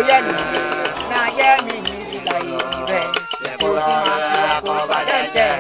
yẹnu náà yẹ mi ní ìlà ìbẹ̀ kó sì máa fi àkóbá jẹ́jẹ́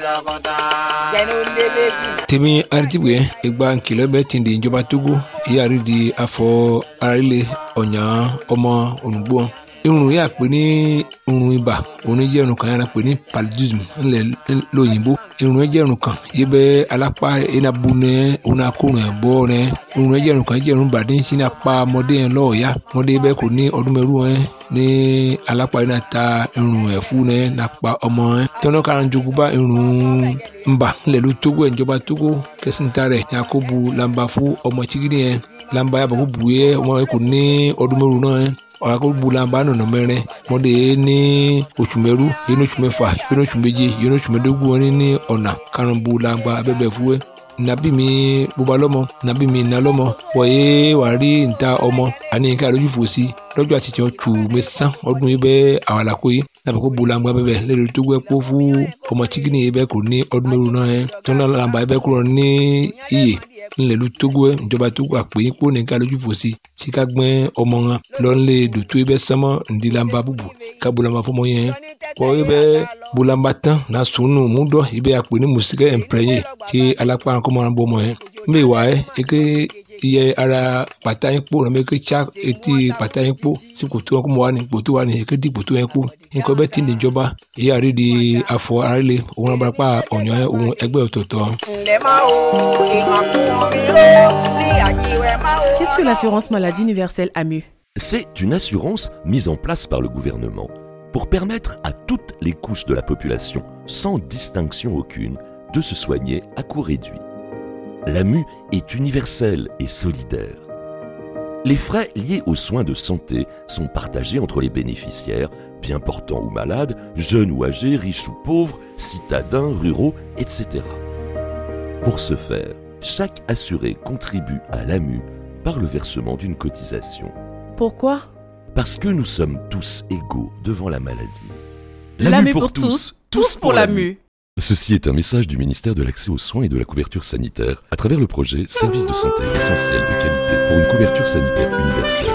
jẹnu lébèjì. tèmi aritibwe egba nkìlọ̀ bẹ́ẹ̀ ti di ìjọba togo ìyáàrí di afọ arílẹ̀ ọ̀nyà ọmọ ònùgbò irun yà pé ní irun ibà òun jẹ́ irun kan yàrá pé ní paludism ńlẹ̀ lóyìnbó irun jẹ́ irun kan yìí bẹ́ alápá iná bu nẹ òun akórun ẹ̀ bọ́ nẹ irun jẹ́ irun kan jẹ́ irun bàdé ń sin apá ọmọdé yẹn lọ́ọ̀ọ́yá ọmọdé bẹ́ẹ̀ kò ní ọdún mẹ́rù ẹ̀ ní alápá iná ta irun ẹ̀ fún nẹ nàpa ọmọ ẹ̀ tọ́nà kan jogun bá irun ńbà ńlẹ̀ ló tógó ẹ̀ ìjọba tógó kẹsìntà rẹ̀ yakubu lamba fún ọmọ chigidi yẹn lamba yàbọ̀ kó bu yẹ ọmọ yẹn kò ní ọdún mẹ́rù náà yẹn ọ̀rọ̀ bulamba nọ̀nà mẹ́rin mọ́dé ní oṣù mẹ́rú yẹn ní oṣù mẹ́fà yẹn ní oṣù méje yẹn ní oṣù mẹ́dógún wọn ní ọ̀nà karùn-ún bulamba abẹ́bẹ̀ fúwẹ́ nabi mi bóba lọ́mọ nabi mi iná lọ́mọ wọ̀nyé wàá rí níta ọmọ àní ká lójú fò sí lọ́jọ́ àti tiẹ̀ tù mí sán ọdún yìí bẹ́ẹ̀ àwọn àlàkó yìí nàbẹ̀ kó bulamba bẹ́ẹ̀ lẹ́nu tó gbẹ́ kó fún ọmọ chikini yìí bẹ́ẹ̀ kò ní ọdún mẹ́rù náà yẹn tọ́nà làǹbà yìí bẹ́ẹ̀ kúrò ní iyè ńlẹ̀lú togo ẹ̀ ìjọba togo àpè yín kó nìkan lójú fò sí tí ká gbẹ́ ọmọ wọn lọ́nlẹ̀ dòtó ibẹ̀ sánmọ́ ńdílamba búbu ká bulamba fọmọ yẹn kọ́ ibẹ̀ bulamba tán na sunu múdọ̀ ibẹ̀ àpè ní musikẹ́ ẹ̀mpẹ́yẹ tí alápá kọ́mọ́ wọn bọ́ ọmọ yẹn mbẹ́ wà ẹ́ eke iye ara pàtà yín kpó nàbẹ eke tsa etí pàtà yín kpó sí kòtò wọn kọ́mọ́ wa ni kòtò wa ni eke di kòtò yẹn kpó nǹkan bẹ́ẹ̀ ti níjọba èyí àrídìí afọ àrílẹ̀ òun abarapá ọ̀nyọ́ òun ẹgbẹ́ ọ̀tọ̀ọ̀tọ̀. ǹlẹ́ máa wo ìmọ̀kùnrin ró ní àjíwẹ̀ máa wo. Qu'est-ce que l'assurance maladie universelle AMU C'est une assurance mise en place par le gouvernement pour permettre à toutes les couches de la population, sans distinction aucune, de se soigner à coût réduit. L'AMU est universelle et solidaire. Les frais liés aux soins de santé sont partagés entre les bénéficiaires, bien portants ou malades, jeunes ou âgés, riches ou pauvres, citadins, ruraux, etc. Pour ce faire, chaque assuré contribue à l'AMU par le versement d'une cotisation. Pourquoi Parce que nous sommes tous égaux devant la maladie. L'AMU pour tous, tous pour l'AMU. Ceci est un message du ministère de l'Accès aux soins et de la couverture sanitaire à travers le projet Service de santé essentiel de qualité pour une couverture sanitaire universelle.